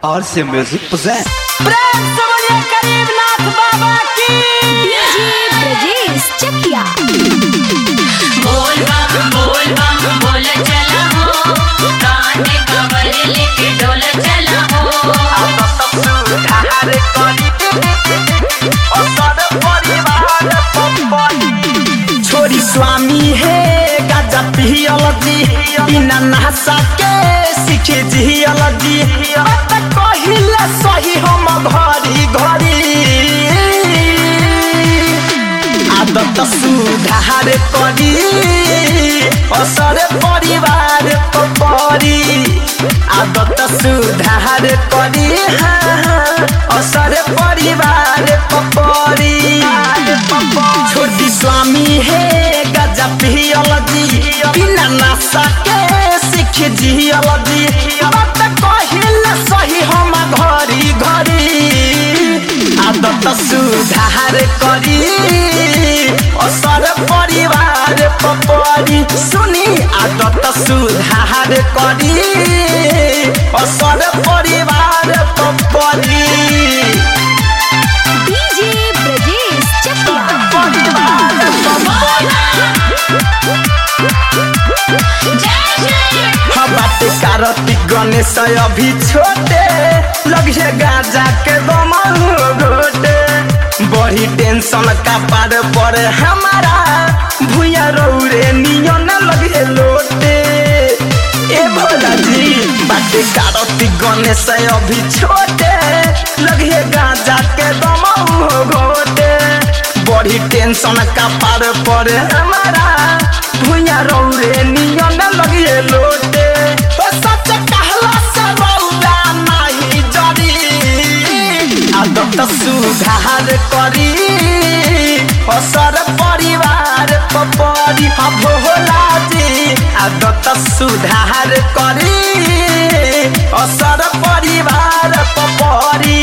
और से music present प्रेम से बोलिए गरीबनाथ बाबा की डीजे ब्रजेश चकिया बोल बम बोल बम बोल चला हो कांधे कवर लेके डोल चला हो छोरी स्वामी है गाजा पियलजी बिना नहसा के सीखे जियलजी बात कहिले सही हम घरी घरी आदत सुधार करी असर परिवार परी आदत सुधार करी हाँ, हाँ, असर परिवार परी छोटी स्वामी है गजा पियलजी बिना नशा के सीख जियलजी बात कहिले सही हम घरी घरी आदत सुधार करी असर परिवार पपरी सुनी आदत सुधार करी असर परिवार पपरी डीजे ब्रजेश चकिया जय जय बाटे कार्तिक गणेश अभी छोटे लगे गाजा के दमन घोटे बड़ी टेंशन का पार पर हमारा भूया रौरे नियन लगे लोटे ए भोला जी बाटे कार्तिक गणेश अभी छोटे लगे गाजा के दमन घोटे बड़ी टेंशन का पार पर हमारा भूया रौरे नियन लगे लोटे ओ सच कहला से रौरा नाही जरी आदत सुधार करी असर परिवार पपरी भोला जी आदत सुधार करी असर परिवार पपरी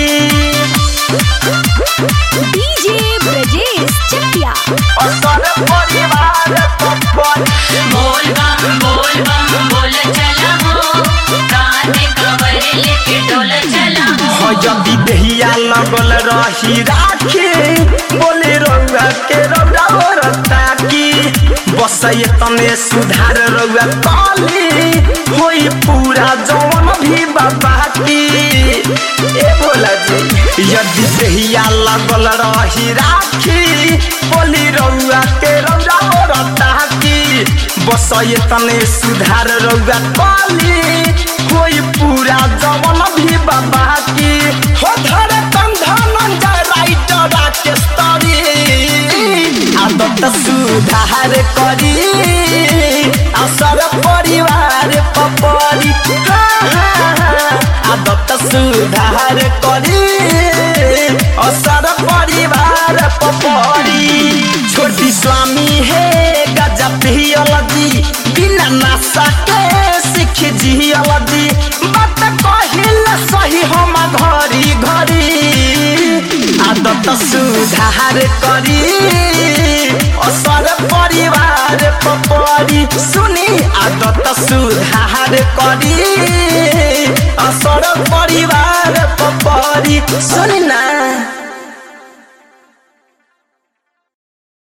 डीजे ब्रजेश चकिया असर परिवार पपरी बोल बम बोल बम बोल चला हो कांधे कवर लेके डोल चला हो यदि दहिया लगल रही राखी बोले रउआ के रउआ रता की बस तने सुधार रउआ काली होई पूरा जवन भी बाबा की ए भोला जी यदि दहिया लगल रही राखी बोली रउआ के रउआ रता की बस तने सुधार रउआ काली होई पूरा जवन भी बाबा की हो धर कंधन जय राइटर राकेश तरी आदत सुधार करी असर परिवार पपरी हाँ, हाँ, हाँ, आदत सुधार करी असर परिवार पपरी छोटी स्वामी है गजा पियलजी बिना नशा के सीख जियलजी बात कहिले सही हम घरी घरी आदत सुधार करी असर परिवार पपरी सुनी आदत सुधार करी असर परिवार पपरी सुनी ना